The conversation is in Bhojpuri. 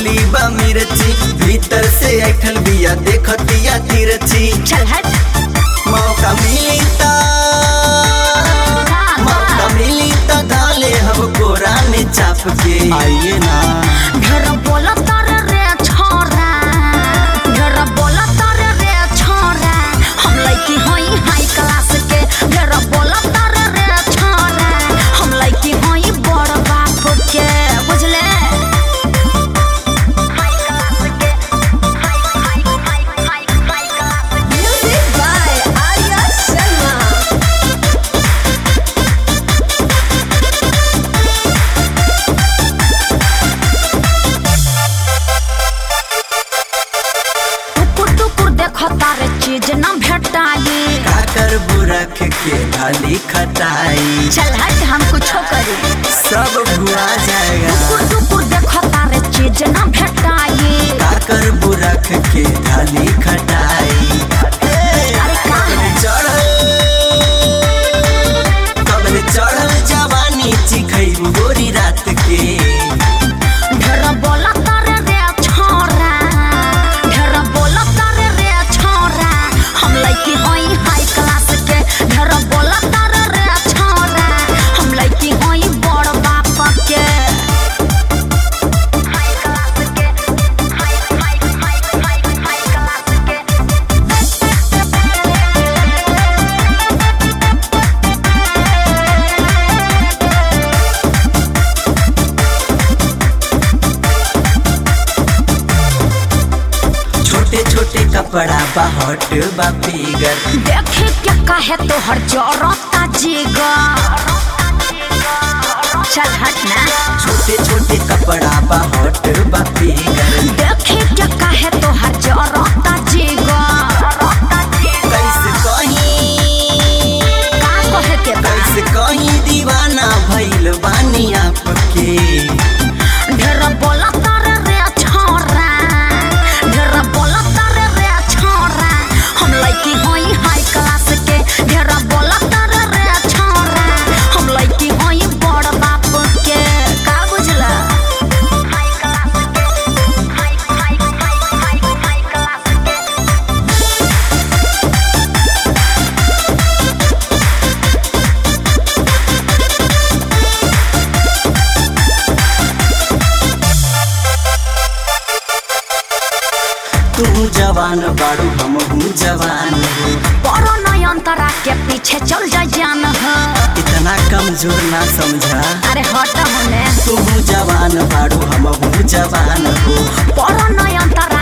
बोली बा मिर्ची भीतर से ऐठल बिया देखतिया तिरछी चल हट मौका मिली ता मौका मिली ता डाले हम कोरा में चाप के आइए ना ढेर बोला तारे रे छोरा ढेर बोला तारे रे छोरा हम लड़की हई हाई क्लास के ढेर बोला तारे रे छोरा हम लड़की हई बड़ बाप के बुझले हाई क्लास के high high high high high class Music by Arya Sharma. टुकुर टुकुर देखो तारे चीज न भेटाई काकर बुरख के थाली खटाई चल हट हम कुछो करी सब भुआ जाएगा टुकुर टुकुर देखो तारे चीज न भेटाई काकर बुरख के थाली खटाई अरे का है चढ़ल कबल चढ़ल जवानी चिखैबू गोरी रात के ढेर बोला तारे रे छोरा ढेर बोला तारे रे छोरा हम लड़की हई हाई क्लास के ढेर बोला तारे रे छोरा हम लड़की हई बड़ बाप के हाई क्लास के high high high high high class के छोटे छोटे कपड़ा बा हॉट बा फिगर देखे क्या कहे तो हर जरता जिगर चल हट ना छोटे छोटे कपड़ा बा हॉट बा फिगर देखे क्या कहे तो हर जरता जिगर कैसे कहीं का कहे के बा कैसे कहीं दीवाना भइल बानी आपके ढेर बोला तारे रे छोरा ढेर बोला तारे रे छोरा हम लड़की हई हाई क्लास के ढेर बोला तारे रे छोरा हम लड़की हई बड़ बाप के का बुझला हाई क्लास के high high high high high class के तू जवान बाड़ू हम हूँ जवान हो बड़ो नयनतरा के पीछे चल जा जान हो इतना कमजोर ना समझा अरे हट होने तू जवान बाड़ू हम हूँ जवान हो बड़ो नयनतरा